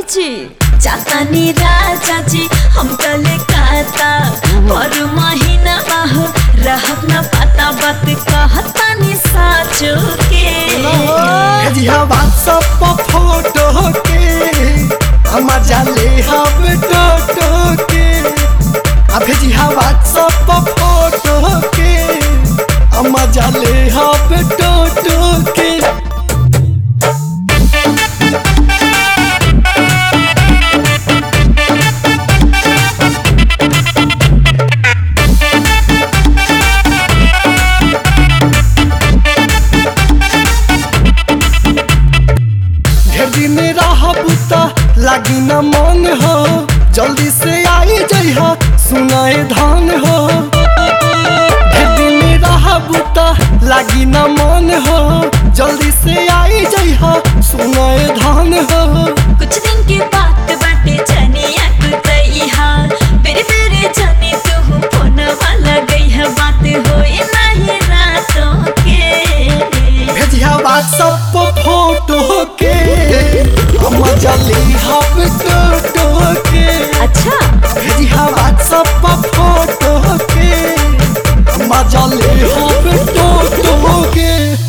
जी जातानी राजा जी हम कले काता पर महीना बाहो रहब न पता बात कहतानी साचो के भेजिया व्हाट्सएप पर फोटो के हम जाले हम टोटो के आ भेजिया व्हाट्सएप पर फोटो के हम जाले हम टोटो के ढेर दिन रहब त लागी न मन हो जल्दी से आई जइह सुनाए धान हो ढेर दिन रहब त लागी न मन हो जल्दी से आई जइह सुनाए धान हो कुछ दिन के बात बाटे जनिया कुतैहा बेरे बेरे जने तू फोन वाला गई बात होए नहीं रातों के भेजिया व्हाट्सएप पर फोटो के हम जल्दी हम टोटो के अच्छा भेजिया व्हाट्सएप पर फोटो के हम जल्दी हम टोटो के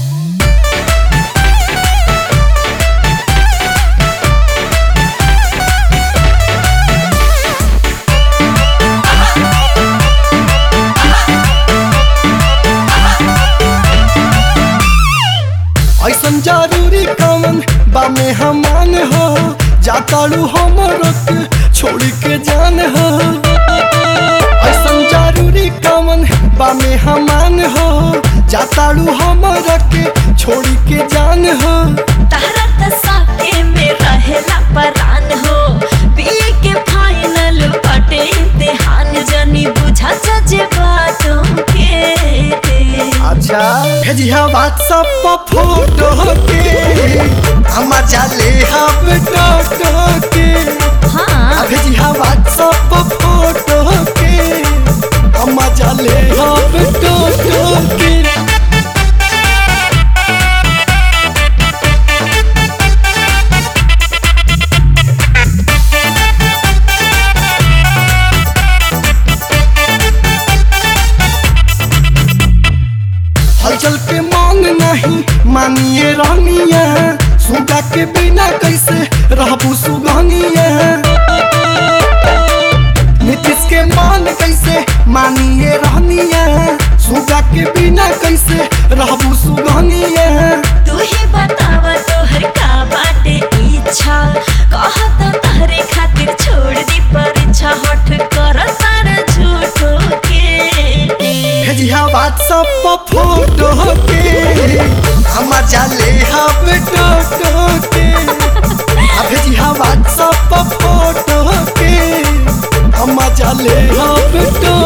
ऐसन जरूरी कमन बा में हमान हो जाताड़ू हमर के छोड़ के जान हो ऐसन जरूरी कमन बा में हमान हो जाताड़ू हमर के छोड़ के जान हो तारा त साथे में रहेला परान हो बीए के फाइनल बटे इम्तिहान जनी बुझा सजे बातों के अच्छा भेजिया व्हाट्सएप पर फोटो के हम जाले हम टोटो के हाँ भेजिया व्हाट्सएप पर फोटो के हम जाले हम टोटो के हलचल के मांग नहीं मानिए रानिया सुगा के बिना कैसे रहबू सुगनिया नीतीश के मान कैसे मानिए रानिया सुगा के बिना कैसे रहबू सुगनिया तू ही बतावा तोहर का बाटे इच्छा कहत तहरे खातिर छोड़ दी परीक्षा हठ कर तारा झूठो के भेजिया व्हाट्सएप पर फोटो के हम जाले हम टोटो के आ भेजिया व्हाट्सएप पर फोटो के हम जाले हम टोटो